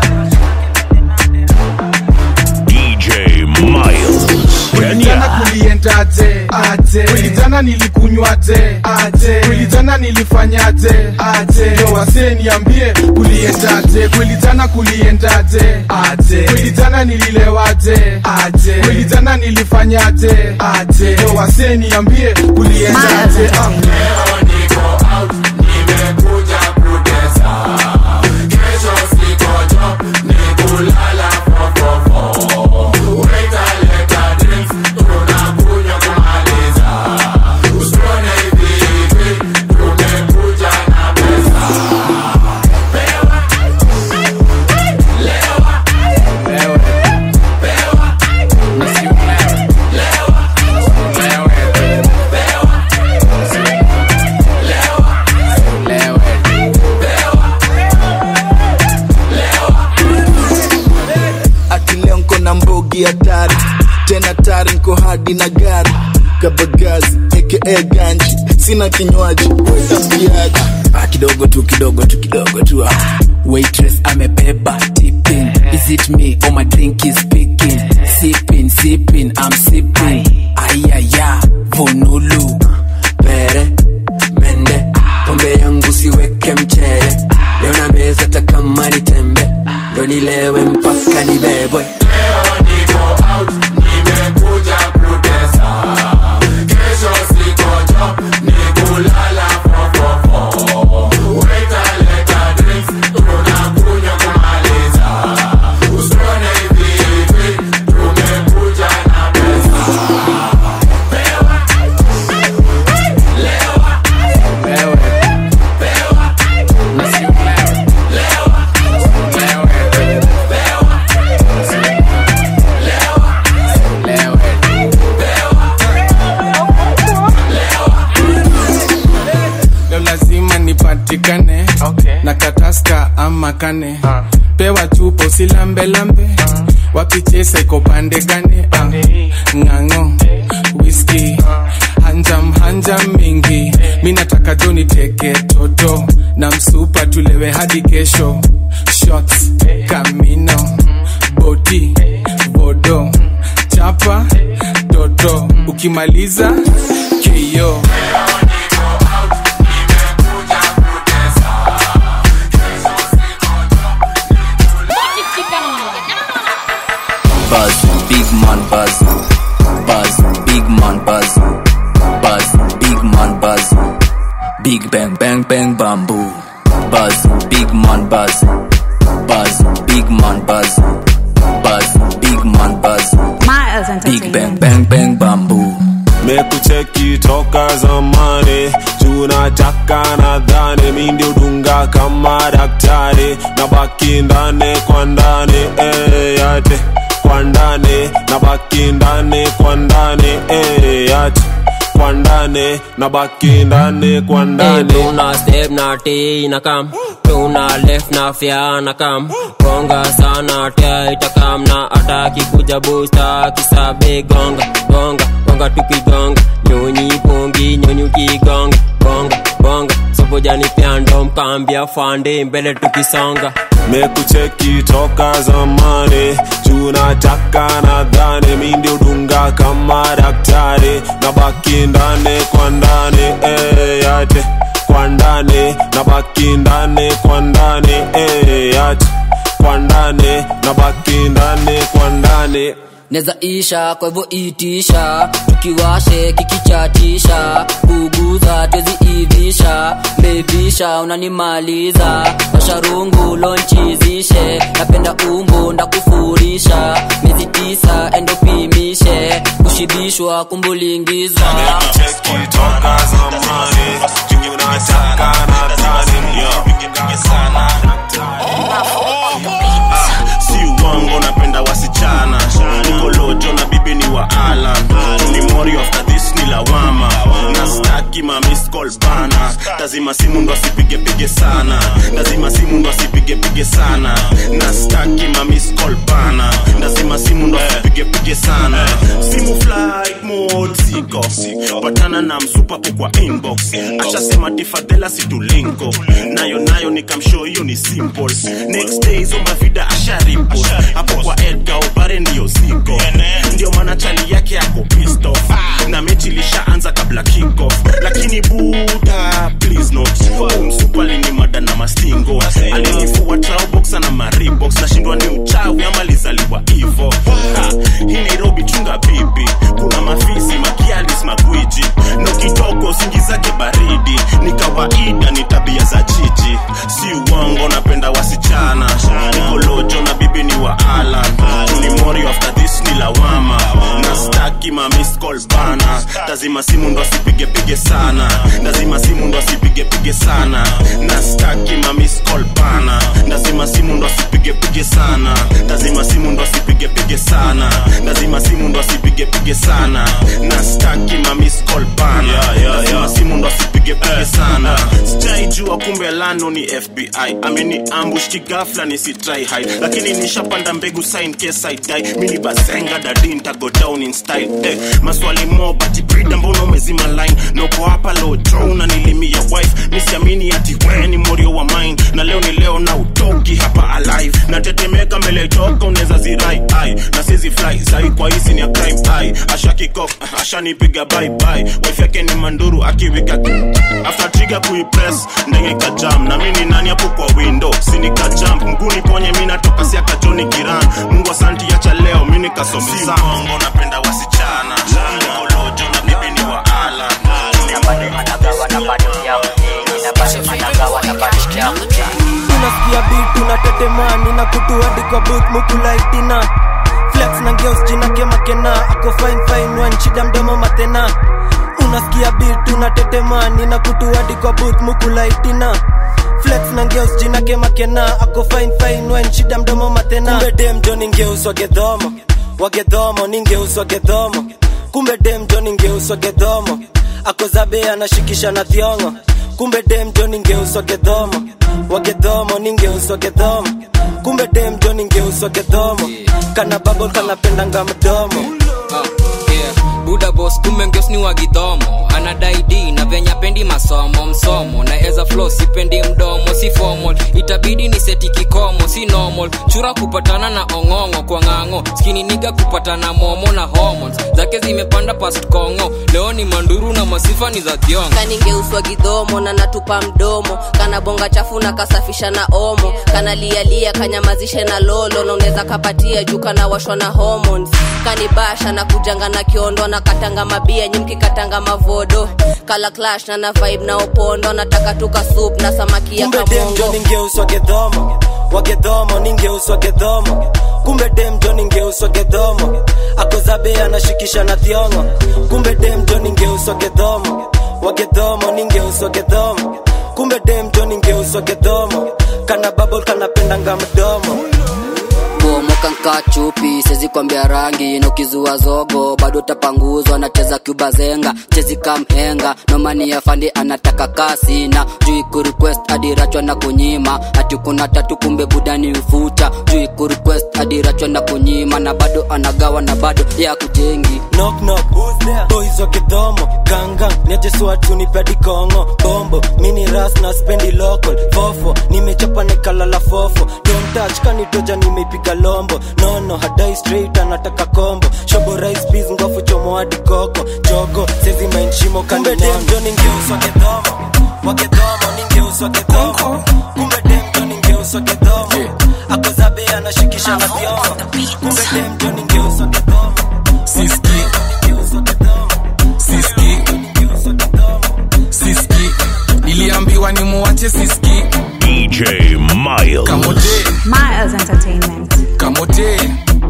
DJ Miles. Jana kuliendaje aje kweli jana nilikunywaje aje kweli jana nilifanyaje aje yo wase niambie kuliendaje kweli jana kuliendaje aje kweli jana nililewaje aje kweli jana nilifanyaje aje yo wase niambie kuliendaje ah. ati leo nko na mbogi hatari tena tari nko hadi na gari kabagazi aka ganji sina kinywaji wetapiaji ah, kidogo tu kidogo tu kidogo tu ah. waitress amebeba tipping is it me or my drink is speaking sipping sipping i'm sipping ayaya vonulu pere mende pombe yangu siweke mchere leo na meza takama ni tembe ndo nilewe mpaka nibebwe leo lazima nipatikane okay. na kataska ama kane uh. pewa chupo silambelambe uh. wapichesa iko pande gane uh. ng'ang'o whisky uh. hanjam hanjam mingi mi nataka jo niteke toto na msupa tulewe hadi kesho shots kamino boti bodo chapa toto ukimaliza keyo buzz, big man buzz, buzz, big man buzz, buzz, big man buzz, big bang bang bang bamboo, buzz, big man buzz, buzz, big man buzz, buzz, big man buzz, Miles big bang bang bang bamboo. mekucheki toka zamani juu juu nataka nadhani mi ndio dunga kama daktari na baki ndani kwa ndani eh, yate kwa ndani na baki ndani kwa ndani eh, yate kwa ndani na baki ndani kwa ndani tuna step na t na kam tuna left na fya na kam gonga sana tia itakam na ataki kuja busta kisabe gonga gonga gonga tukigonga nyonyi pongi nyonyi ukigonga gonga gonga sobojani pyando mkambia fande mbele tukisonga mekucheki toka zamani juu nataka nadhani mi ndio dunga kama daktari na baki ndani kwa ndani eh, yate kwa ndani na baki ndani kwa ndani eh, yate kwa ndani na baki ndani kwa ndani neza isha kwa hivyo itisha tukiwashe kikichatisha kuguza twezi ivisha bebisha unanimaliza masharungu lonchizishe napenda umbu ndakufurisha miezi tisa endopimishe kushibishwa kumbulingizwa mekucheki toka zamani juu nataka nadhani sana si uongo napenda wasichana nikolojo na bibi ni wa alan ni mori after this ni lawama na staki ma miss call bana lazima simu ndo asipigepige sana lazima simu ndo asipigepige sana na staki ma miss call bana lazima simu ndo asipigepige sana simu flight mode siko patana na msupapo kwa inbox ashasema tifadhela situlinko nayo nayo nikamshow hiyo ni simple next day hizo mavida asharipo hapo kwa edga ubare ndiyo ziko ndio maana chali yake yako pissed off na mechi ilishaanza kabla kickoff lakini buda please not umsupali ni mada na mastingo alinifua traubox na maribox nashindwa ni uchawi ama lizaliwa hivo Ha, hii nairobi chunga bibi kuna mafisi makialis magwiji no kitoko singi zake baridi ni kawaida ni tabia za jiji si uongo napenda wasichana nikolojo na bibi ni wa alan ni mori after this ni lawama na staki ma miss call bana lazima simu ndo asipigepige sana lazima simu ndo asipigepige sana na staki ma miss call bana lazima simu ndo asipigepige sana lazima simu ndo asipigepige sana lazima simu ndo asipigepige sana na staki ma miss call bana lazima simu ndo asipigepige sana sijaijua kumbe lano ni fbi ameni ambush kigafla nisitry hide lakini nishapanda mbegu sign case I die mini basenga dadi ntago down in style eh, maswali mo bati brida mbona umezima line noko hapa low draw na nilimia wife misiamini ati we ni morio wa mine na leo ni leo na utoki hapa alive natetemeka mbele toka unaweza zirai ai na sizi fly sai kwa hisi ni a crime ai asha kikof ashanipiga bye bye wife yake ni manduru akiwika after trigger kuipress ndege kajam na mimi ni nani hapo kwa window sinika jump mguni ponye mimi natoka si akajoni kiran mungu asanti acha leo mimi nikasome sana mongo napenda wasichana nikolojo na bibi ni wa ala unasikia bitu na tetemani na kutu hadi kwa booth mukulaitina flex na geos jina kemakena ako fine fine wan shida mdomo matena unasikia bitu na tetemani na kutu hadi kwa booth mukulaitina flex na ngeus jina kemakena ako fine fine wan shida mdomo matena kumbe dem jo ningeuswa gedhomo wagedhomo ningeuswa gedhomo kumbe dem jo ningeuswa gedhomo ako zabe anashikisha na thiongo kumbe dem jo ningeuswa gedhomo wagedhomo ningeuswa gedhomo kumbe dem jo ningeuswa gedhomo kana babol kanapendanga mdomo Ah, yeah. buda bos kumbe ngeos ni wagidhomo anadai d na venya pendi masomo msomo na eza flo sipendi mdomo si formal itabidi ni seti kikomo si normal chura kupatana na ong'ong'o kwa ng'ang'o skini niga kupatana momo na hormones zake zimepanda past kongo leo ni manduru na masifa ni za thiongo kaningeuswa gidhomo na natupa mdomo kana bonga chafu na kasafisha na omo kana lialia kanyamazishe na lolo na unaweza kapatia juu kana washwa na hormones kanibasha na kujanga na kiondo na katanga mabia nyimki katanga mavodo kala clash na na vibe na opondo nataka tuka soup na samaki ya kumbe dem jo kamongo ningeuswa gedhomo wagedhomo ningeuswa gedhomo kumbe dem jo ningeuswa gedhomo ako zabe anashikisha na thiongo kumbe dem jo ningeuswa gedhomo wagedhomo ningeuswa gedhomo kumbe demjo ningeuswa gedhomo kana babol kanapendanga mdomo bomoka nka chupi sezi kwambia rangi na ukizua zogo bado tapanguzwa nacheza cuba zenga chezi kamhenga nomani ya fandi anataka kasi na juu kurequest adirachwa na kunyima ati kuna tatu kumbe budani ufuta juu kurequest adirachwa na kunyima na bado anagawa na bado ya kujengi knock knock who's there boys wa kidhomo gangang niajeswatu nipedi kongo bombo mini ras na spendi local fofo nimechapa nikalala fofo don't touch kanitoja nimeipiga lombo nono hadai straight anataka kombo shobo rice peas ngofu chomo hadi koko jogo sezi mainshimo Kumbe kanimjo ningeuswa kidhomo wakidhomo ningeuswa kidhomo kumbe demjo ningeuswa kidhomo akozabe anashikisha na vyombo kumbe demjo ningeuswa kidhomo siski siski siski niliambiwa ni muwache siski DJ Miles. kamote Miles Entertainment. kamote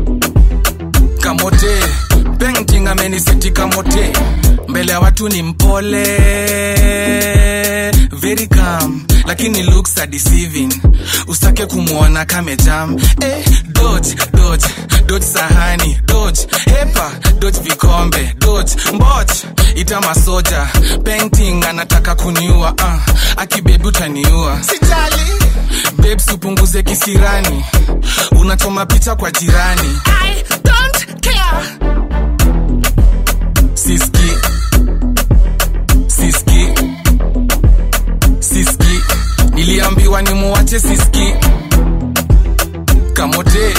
kamote painting ameniseti kamote mbele ya watu ni mpole very calm lakini looks are deceiving usake kumwona kamejam eh, dodge dodge dodge sahani dodge hepa dodge vikombe dodge mboch ita masoja painting anataka kuniua uh, akibebi utaniua sijali babes upunguze kisirani unachoma picha kwa jirani I don't care. siski siski siski niliambiwa ni muwache siski kamote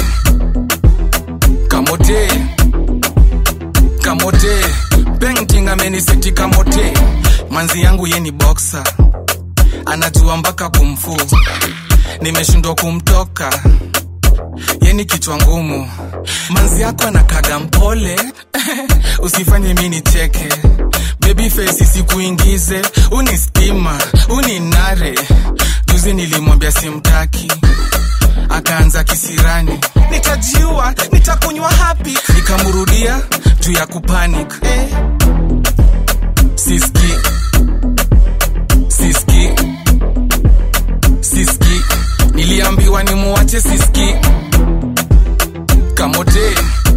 kamote kamote painting ameniseti kamote manzi yangu ye ni boxer anajua mpaka kumfu nimeshindwa kumtoka yeni kichwa ngumu manzi yako anakaga mpole usifanye mi nicheke baby face isikuingize uni stima uni nare juzi nilimwambia simtaki akaanza kisirani nitajiua nitakunywa hapi nikamrudia juu ya kupanic eh. siski siski siski niliambiwa ni muwache siski kamote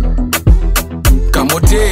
kamote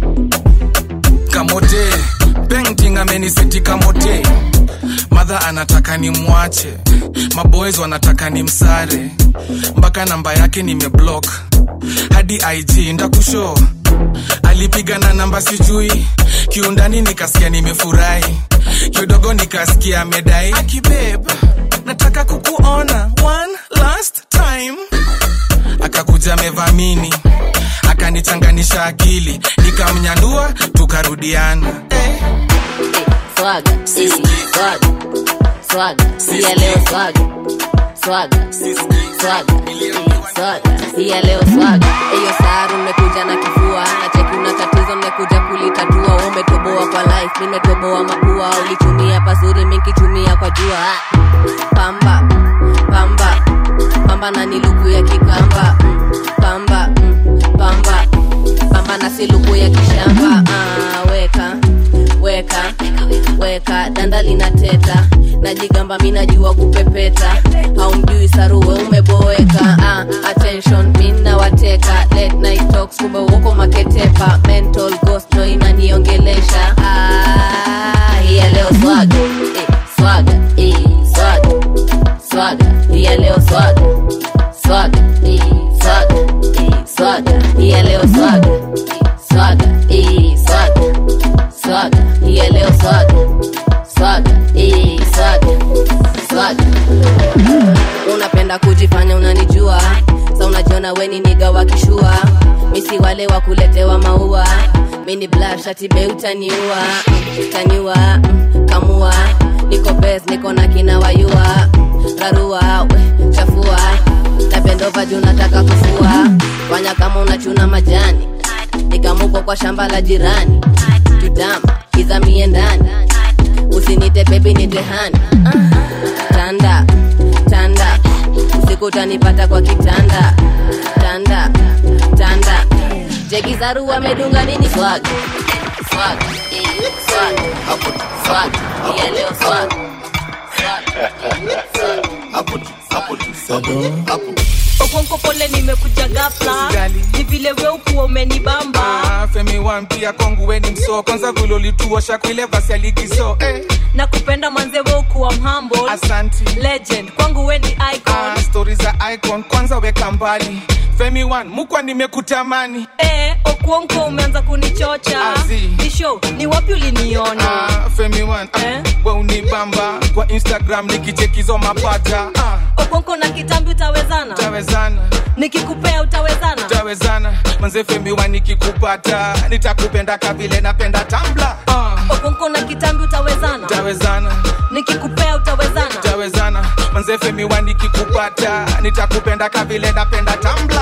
kamote painting ameniseti kamote madha anataka ni mwache maboys wanataka ni msare mpaka namba yake nimeblock hadi ig ndakusho alipiga na namba sijui kiundani nikasikia nimefurahi kidogo nikasikia amedai akibeb nataka kukuona one last time akakuja mevamini akanichanganisha akili nikamnyandua tukarudiana eh. swaga eh, swaga swaga siya leo swaga swaga swaga eh, swaga siya leo swaga hiyo saru mmekuja na kifua na cheki una tatizo mmekuja kulitatua Wewe umetoboa kwa life nimetoboa mapua ulitumia pazuri minkitumia kwa jua pamba pamba pamba na ni luku ya kikamba mm, pamba mm, pamba pamba na si luku ya kishamba ah, weka weka weka danda linateta najigamba mi najua kupepeta haumjui saruwe umeboeka ah, attention mina wateka late night talks kumbe uko maketepa mental ghost no inaniongelesha ah, hiya leo swaga eh, swaga eh, swaga swaga hiya leo swaga swaga eh, swaga eh, swaga hiya leo swaga swaga eh, swaga swaga hiya leo swaga swaga eh, swaga swaga unapenda kujifanya unanijua sa unajiona weni niga wakishua misi wale wa kuletewa maua mini blashatibe utaniua taniua mm, kamua niko bes niko na kina wayua rarua we, chafua napendova juu nataka kufua fanya kama unachuna majani nikamuko kwa shamba la jirani tutama izamie ndani usinite bebi nitehani tanda tanda usiku utanipata kwa kitanda tanda tanda jekizaru amedunga nini swaga swaga eh, swaga swag swag ya leo swag okonko pole nimekuja gafla Usijali. ni vile weukuwa umenibamba Ah, femi wampia kwangu weni msoo kwanza vile ulituosha kwile vasi ya ligi so eh. na kupenda manze weukuwa mhamble Asanti. legend kwangu weni icon ah, stori za icon kwanza weka mbali femi one mukwa nimekutamani eh, okuonko umeanza kunichocha Azi. ni show ni wapi uliniona ah, femi one ah, we unibamba kwa instagram nikichekizo mapata ah, okonko na kitambi utawezana tawezana nikikupea utawezana tawezana manze femi one nikikupata nitakupenda kavile napenda tambla ah, okonko na kitambi utawezana tawezana nikikupea utawezana tawezana manze femi one nikikupata nitakupenda kavile napenda tambla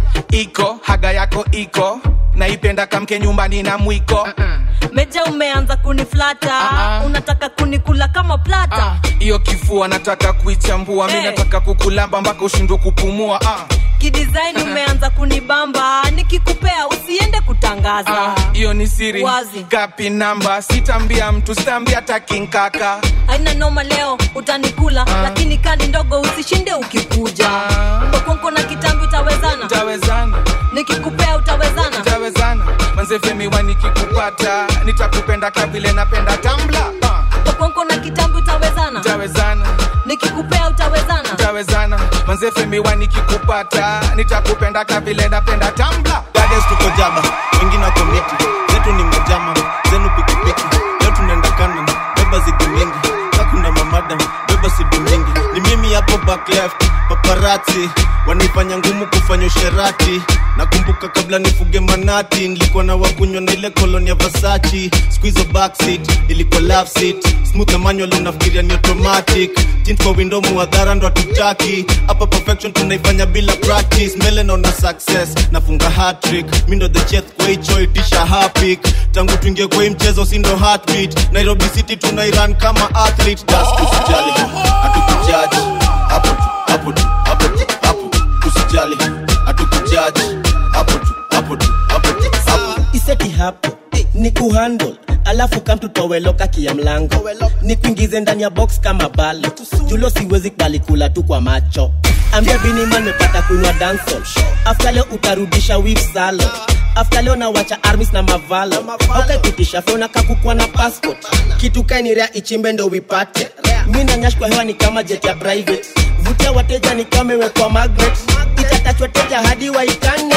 iko haga yako iko naipenda kamke nyumbani na mwiko meja umeanza kuniflata unataka kunikula kama plata hiyo kifua nataka kuichambua mi Eh. nataka kukulamba mpaka ushindwe kupumua ah. kidesign umeanza kunibamba nikikupea usiende kutangaza Ah, hiyo ni siri Wazi. gapi namba sitambia mtu sitambia takinkaka haina noma leo utanikula lakini kali ndogo usishinde ukikuja okonko na kitambi utawezana tawezana nikikupea utawezana tawezana manze femi wa nikikupata nitakupenda kavile napenda tambla ah. okonko na kitambi utawezana tawezana nikikupea utawezana tawezana manze femi wa nikikupata nitakupenda kavile napenda tambla Gardens tuko jaba wengine wako miti zetu ni majama zenu pikipiki leo tunaenda kanan beba zigi mingi kakuna mamadam beba sidi mingi ni mimi hapo back left paparati wanaifanya ngumu kufanya usherati nakumbuka kabla nifuge manati nilikuwa na wakunywa na ile koloni ya vasachi squizo backseat ilikuwa love seat smooth na manual unafikiria ni automatic tint kwa window muadhara ndo hatutaki hapa perfection tunaifanya bila practice mbele naona success nafunga hatrick mi ndo the chef kwa hicho itisha hapik tangu tuingie kwa hii mchezo si ndo heartbeat nairobi city tunairan kama athlete das usijali hatukujaji hapo tu hapo tu hapo tu hapo usijali hatukujaji hapo tu hapo tu hapo tu hapo iseti hapo ni kuhandle alafu kamtutoweloka kia mlango ni kuingize ndani ya box kama balo julo siwezi kubali kula tu kwa macho ambia biniman mepata kunywa dansol afta leo utarudisha wif salo afta leo nawacha armis na mavalo aukaikutisha fona kakukwa na passport kitu kainirea ichimbe ndo wipate mi nanyash kwa hewa ni kama jet ya private vutia wateja ni kama imewekwa magnet itatachwa teja hadi waitane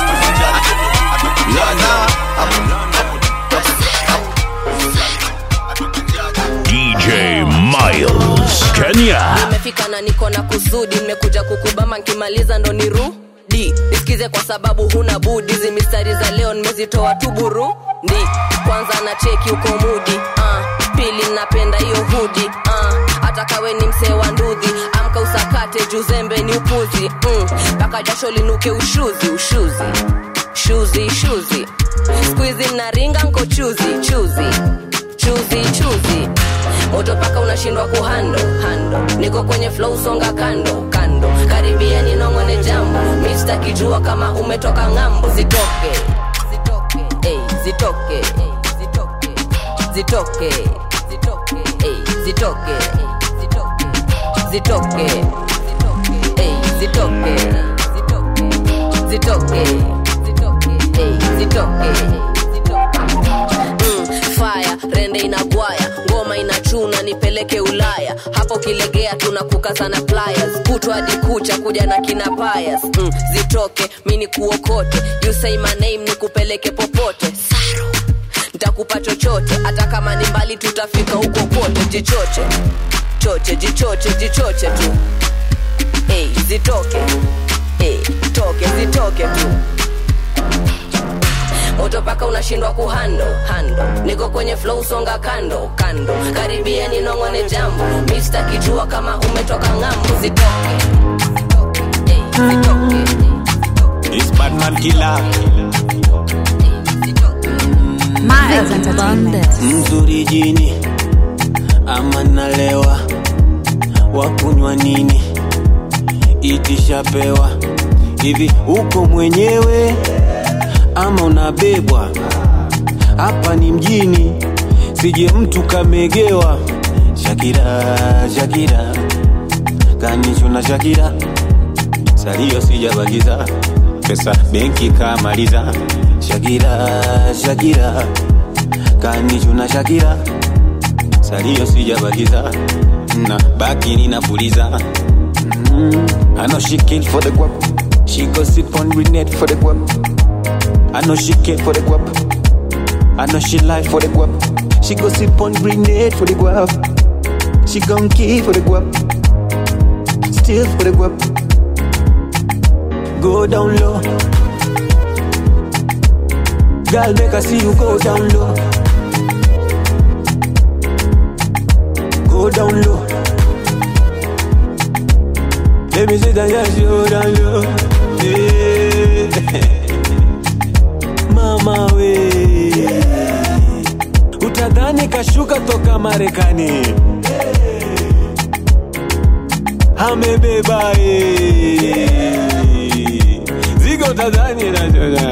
DJ Miles, Kenya. nimefika na niko na kusudi nimekuja kukubama nkimaliza ndo nirudi nisikize kwa sababu huna budi hizi mistari za leo nimezitoa tu burundi kwanza na cheki uko mudi uh, pili napenda hiyo hudi uh, hata kawe ni msee wa ndudhi amka usakate juzembe ni upuzi mpaka mm, jasho linuke ushuzi ushuzi shuzi shuzi skuizi naringa nko chuzi chuzi chuzi chuzi moto paka unashindwa kuhando hando niko kwenye flow songa kando kando karibia ninongone jambo mista kijua kama umetoka ng'ambo zitoke zitoke ey, zitoke zitoke zitoke ey, zitoke zitoke ey, zitoke zitoke ey, zitoke Mm, fire rende inagwaya ngoma inachuna nipeleke ulaya hapo kilegea tunakukazana pliers kutwa hadi kucha kuja na kina payas mm, zitoke mini kuokote you say my name nikupeleke popote Saru. ntakupa chochote hata kama ni mbali tutafika huko kote jichoche choche jichoche jichoche tu hey, zitoke hey, toke zitoke tu moto paka unashindwa kuhando hando niko kwenye flow songa kando kando karibia ninongone jambo mista kijua kama umetoka ng'ambo zitoke Hey, zitoke It's Batman killer Miles Entertainment. mzuri jini ama nalewa wakunywa nini itishapewa hivi uko mwenyewe ama unabebwa hapa ni mjini sije mtu kamegewa shakira shakira kanichuna shakira salio sijabakiza pesa benki kamaliza shakira shakira kanichuna shakira salio sijabakiza na baki ninapuliza mm. I know she kill for the guap she go sip on grenade for the guap I know she kill for the guap I know she lie for the guap she go sip on grenade for the guap she gon' kill for the guap still for the guap go down low girl make I see you go down low go down low. Let me see that yes, you go down low. Yeah. Mama we utadhani kashuka toka Marekani amebeba eh. zigo utadhani na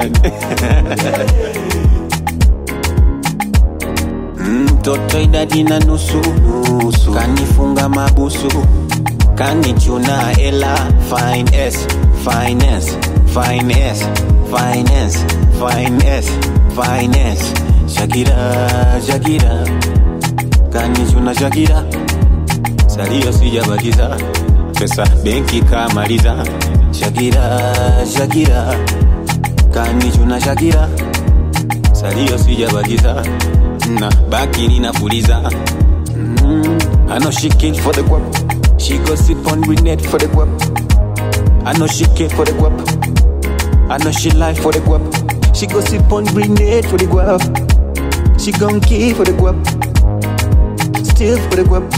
mtoto idadi na nusu nusu kanifunga mabusu kanichuna ela finance finance finance finance finance finance shakira shakira kanichuna shakira salio sijabakiza pesa benki kamaliza shakira shakira kanichuna shakira salio sijabakiza na baki ninapuliza mm. I know she kill for the guap She go sip on grenade for the guap I know she kill for the guap I know she lie for the guap She go sip on grenade for the guap She gon' kill for the guap Still for the guap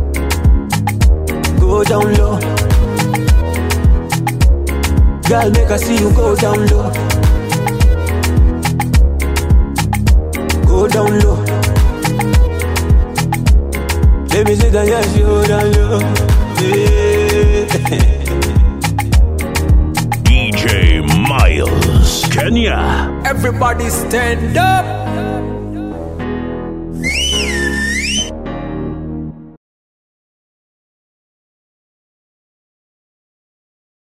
Go down low Girl make I see you go down low Go down low Let me see that yes, you go down low yeah. DJ Miles, Kenya. Everybody stand up.